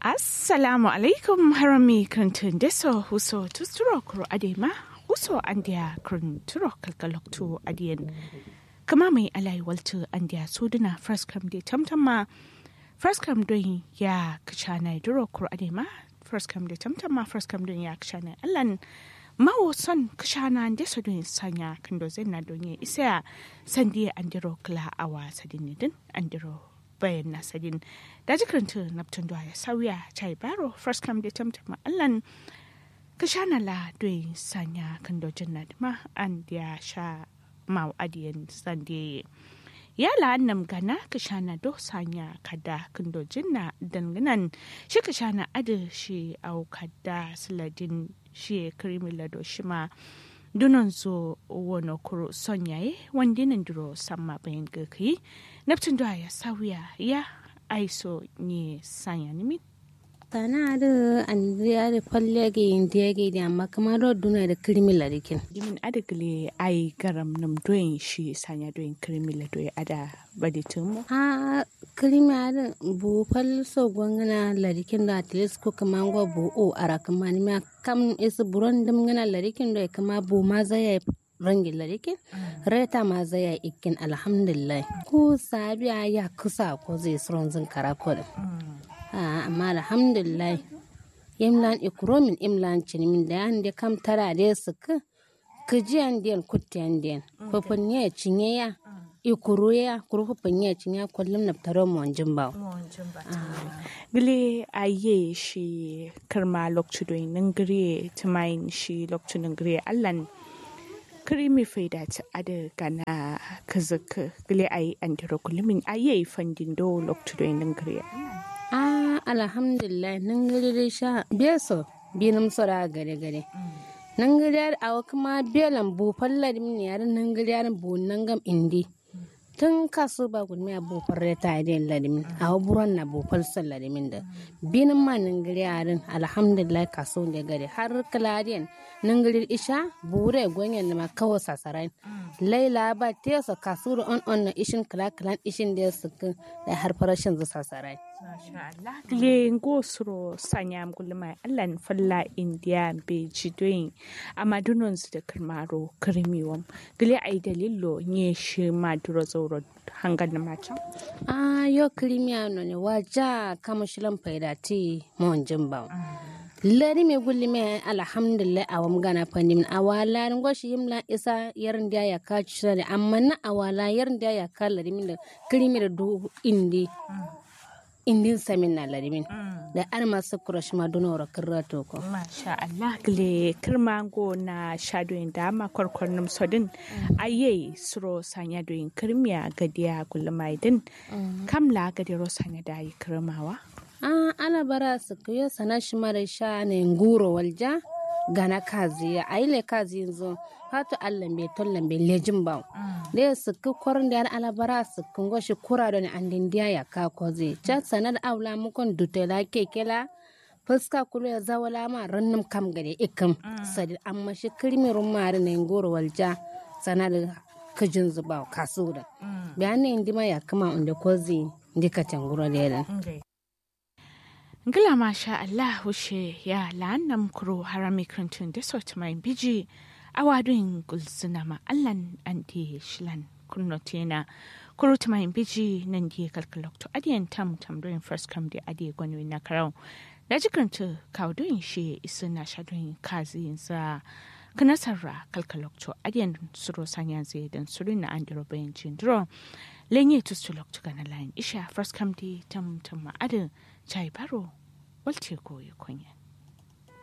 assalamu alaikum harami krantun deso huso tusturo kuro adema huso andia kranturo kalkaloktu adien kama mai alai waltu andia suduna first come de tamtama first come don ya kachana duro kuro adema first come de tamtama first come don ya kachana allan mawo son kashana deso don sanya kando zenna don ya isa sandiya andiro kla awa sadinidin andiro bayan nasadin da jikaranta naptun da ya sauya chai baro first come da tamtama allan ka sha na la doyi sanya kan dojin na ma an ya sha mau adiyan sande ya la annam gana ka sha na do sanya kada kan dojin na danganan shi ka sha na adu shi au kada siladin shi krimi lado shi ma dunan zo wani kuro son yaye wanda nan duro samma bayan gaki neptun da ya sauya ya aiso ne sanya nimin tana da andriya da falle ga indiya ga da amma kamar da duna da kirmila da kin dimin adagle ai garam nam doyin shi sanya doyin kirmila doyi ada baditin mu a kirmila da bu fal so gwangana larikin da atleast ko kamar gwa bu o ara kamar ni ma kam is buron dum ngana larikin da kama bu ma zai rangin larikin reta ma zai ikin alhamdulillah ko sabiya ya kusa ko zai suron zin kara amma alhamdulillah imlan ikromin imlan cinimin da yan da kam tara da su ka kijiyan den kutiyan den fafin ya cinye ya ikuru ya kuru fafin ya cinye kullum na taro mu wanjin ba gile aye shi karma lokcu do nan gire tumain shi lokcu nan gire allan krimi faida ta ada gana kazaka gile ayi andiro kullumin aye fandin do lokcu do nan gire ah alhamdulillah nan gari dai sha beso binum sora gare gare nan gari yar awa kuma belan bu fallar min yar nan gari yar bu nan gam indi tun kasu ba gudmi a bu farre ta idin ladimin awa buron na bu falsar ladimin da binin ma nan gari yarin alhamdulillah kaso da gari har kaladiyan nan gari isha bure gwanyan da ma kawo sasarai laila ba tesa kasu da on on na ishin kala kalan ishin da su da har farashin zu sasarai le ngo suro sanyam gulma allan falla india be jidoyin amma dunon su da kirmaro kirmiwam gile ai dalilo nye shi ma duro zauro hangan na macan ah yo kirmiya no ne waja kama shilan faida ti mon jimba lari me gulli me alhamdulillah awam gana pandim awala ngo shi yimla isa yarin da ya ka ci amma na awala yarin da ya ka lari min da kirmi da du indi indin samin na larimin da an masu kurash ma donora kirrato ko masha Allah gile kirmango na shadoyin da ma kwarkwarnin sodin aye suro sanya doyin kirmiya gadiya gulmaidin kamla gadiro sanya da yi kirmawa ah ana bara su kuyo sana shi mara sha ne nguro walja gana kazi ya aile kazi yanzu hatu allah be tollan be lejin ba da su ku kwarin da alabara su kun goshi kura da an dindiya ya ka koze cha sanar aula mukon dutela kekela fuska kulu ya zawala ma rannum kam gade ikam sadi amma shi kirmirun mari ne ngoro walja sanar kajin zuba kasu da bayanin indima ya kama inda kozi ndika tangura da Ngila masha Allah wushe ya la'annam kuro harami krantun da sort mai biji awadun gulsuna ma Allan anti shilan kunnotena kuro ta mai biji nan di kalkalokto adiyan tam tam doin first come di adiye gwani na karau da jikranta kawdoin shi isu na shadoin kazi sa kanasarra kalkalokto adiyan suro sanya zai dan suru na andiro bayan jindro lenye tustulokto gana layin isha first come di tam tam ma adin chai baro walce koyi kunya